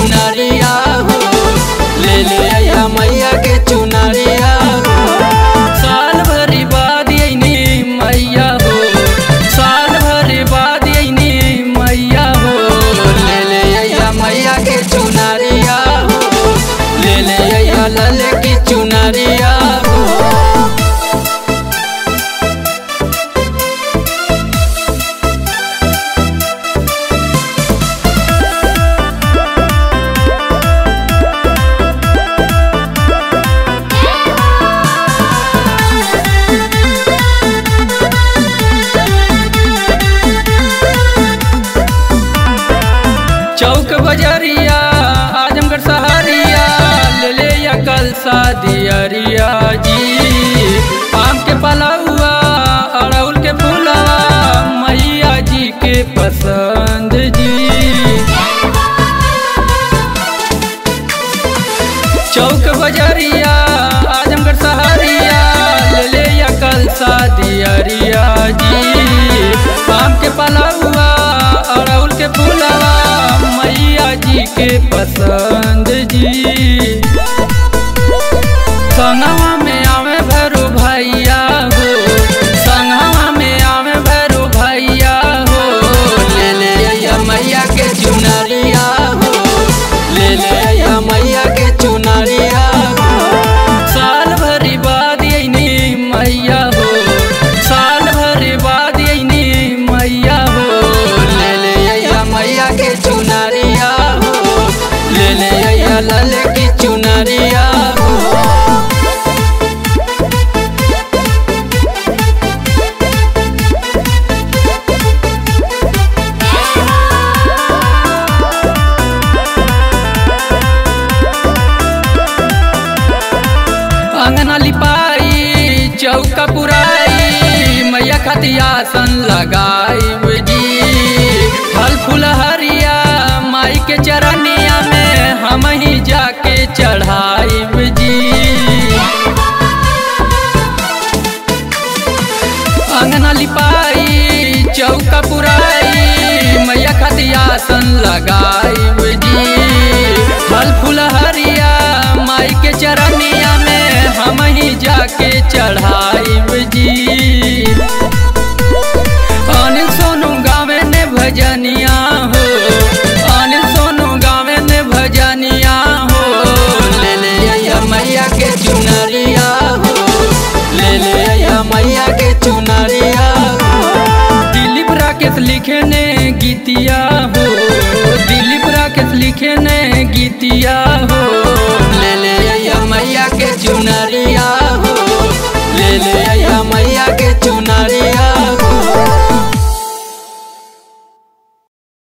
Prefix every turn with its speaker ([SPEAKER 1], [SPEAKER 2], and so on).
[SPEAKER 1] चुनरिया हो ले ले अइहा मैया के चुनरिया हो साल भरी बाद अइनी मैया हो साल भरी बाद अइनी मैया हो ले ले अइहा मैया के चुनरिया हो ले ले अइहा लले की चुनरिया हो चौक बजरिया आजमगढ़ सहरिया ले ले या कल शादियरिया जी आम के पलौआ अड़उल के फूलवा मैया जी के पसंद जी चौक बजरिया आजमगढ़ सहरिया ले ले या कल शादियरिया जी आम के पलौआ अड़उल के फूलवा मैया जी के पसंद जी संगवा में आवे भैरू भैया हो संगवा में आवे भैरू भैया हो ले ले अइहा मैया के चुनरिया हो ले ले अइहा मैया के चुनरिया हो साल भरी बाद अइनी मैया हो साल भरी बाद अइनी मैया हो ले ले अइहा मैया के चुनरिया हो ले ले अइहा लले की चुनरिया हो अंगना लिपाई चौका पुराई मैया खातिर आसन लगाई जी फल फूल हरिया माई के चरनिया में हम ही जाके चढ़ाई जी अंगना लिपाई चौका पुराई मैया खातिर आसन लगाई जी फल फूल हरिया माई के चरनिया में हम ही जाके चढ़ाई जी अनिल सोनू गावे ने भजनिया हो अनिल सोनू गावे ने भजनिया हो ले ले अइहा मैया के चुनरिया हो ले ले अइहा मैया के चुनरिया हो दिलीप राकेश लिखे ने गीतिया हो दिलीप राकेश लिखे ने गीतिया हो ले ले अइहा मैया के चुनरिया हो ले ले अइहा मैया के चुनरिया